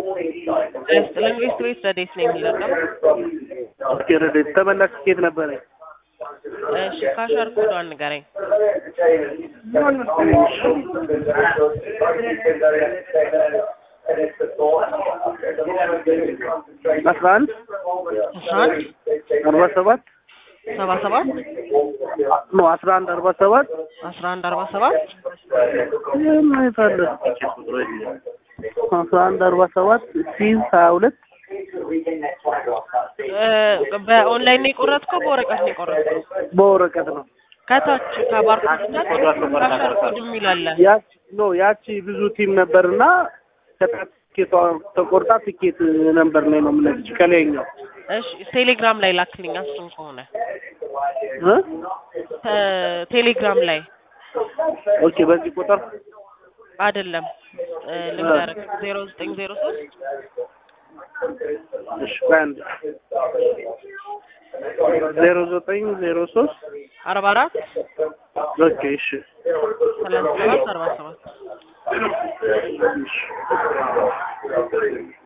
ለኢንቨስት ቤት ረዴት ነው የሚለቀም። ኦኬ ረዴት ተመላሽ ትኬት ነበረኝ። እሺ ካሸር ኮዷን ንገረኝ። አስራ አንድ አስራ አንድ አርባ ሰባት ሰባ ሰባት ነው አስራ አንድ አርባ ሰባት አስራ አንድ አርባ ሰባት የማይታለ አስራ አንድ አርባ ሰባት ሲዝ ሀያ ሁለት በኦንላይን ነው የቆረጥከው? በወረቀት ነው የቆረጥከው? በወረቀት ነው። ከታች ከባርኮድ ታች ካሸር ኮድ የሚል አለ። ያቺ ኖ ያቺ ብዙ ቲም ነበርና ከታች ትኬቷ ተቆርጣ ትኬት ነበር ላይ ነው የምነግርሽ ከላይኛው እሺ ቴሌግራም ላይ ላክልኝ እሱን ከሆነ እ ተ- ቴሌግራም ላይ ኦኬ በዚህ ቁጥር አይደለም እ ልንገርህ ዜሮ ዘጠኝ ዜሮ ሶስት እሺ በአንድ ዜሮ ዘጠኝ ዜሮ ሶስት አርባ አራት ኦኬ እሺ ሰላሳ ሰባት አርባ ሰባት እሺ